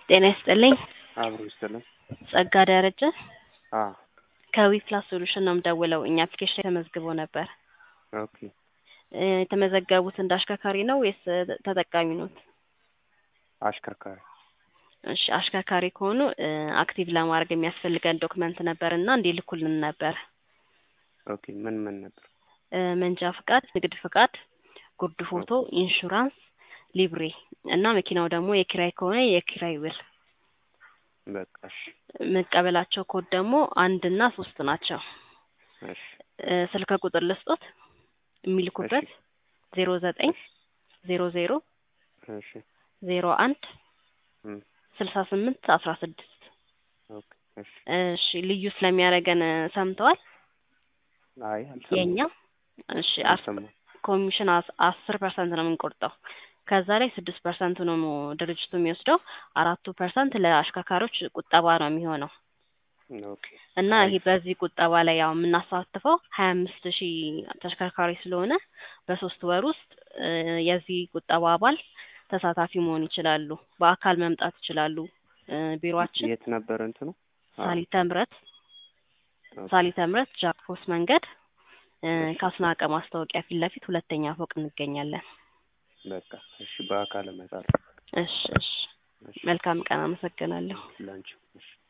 ጤና ይስጥልኝ። አብሮ ይስጥልን። ጸጋ ደረጀ አዎ ከዊፕላስ ሶሉሽን ነው የምደውለው። እኛ አፕሊኬሽን ላይ ተመዝግቦ ነበር። ኦኬ እ የተመዘገቡት እንደ አሽከርካሪ ነው ወይስ ተጠቃሚ ኖት? አሽከርካሪ እሺ አሽከርካሪ ከሆኑ እ አክቲቭ ለማድረግ የሚያስፈልገን ዶክመንት ነበር እና እንዲልኩልን ነበር። ኦኬ ምን ምን ነበር? እ መንጃ ፍቃድ፣ ንግድ ፍቃድ፣ ጉርድ ፎቶ፣ ኢንሹራንስ፣ ሊብሬ እና መኪናው ደግሞ የኪራይ ከሆነ የኪራይ ውል በቃ እሺ መቀበላቸው ኮድ ደግሞ አንድ እና ሶስት ናቸው። እሺ እ ስልክ ቁጥር ልስጦት የሚልኩበት ዜሮ ዘጠኝ ዜሮ ዜሮ እሺ ዜሮ አንድ እም ስልሳ ስምንት አስራ ስድስት ኦኬ እሺ እሺ ልዩ ስለሚያደርገን ሰምተዋል? አይ አልሰማሁም የእኛ እሺ አስ- አልሰማሁም። ኮሚሽን አስ- አስር ፐርሰንት ነው የምንቆርጠው። ከዛ ላይ ስድስት ፐርሰንቱ ነው ድርጅቱ የሚወስደው። አራቱ ፐርሰንት ለአሽከርካሪዎች ቁጠባ ነው የሚሆነው ኦኬ እና ይሄ በዚህ ቁጠባ ላይ ያው የምናሳትፈው ሀያ አምስት ሺህ ተሽከርካሪ ስለሆነ በሶስት ወር ውስጥ እ የዚህ ቁጠባ አባል ተሳታፊ መሆን ይችላሉ። በአካል መምጣት ይችላሉ። እ ቢሮአችን የት ነበር እንትኑ? አዎ ሳሊተ ምሕረት ኦኬ ሳሊተ ምሕረት ጃክፖስ መንገድ እ እሺ ከአስናቀ ማስታወቂያ ፊት ለፊት ሁለተኛ ፎቅ እንገኛለን። በቃ እሺ በአካል እመጣለሁ። እሺ እሺ እሺ መልካም ቀን። አመሰግናለሁ። ላንቺ እሺ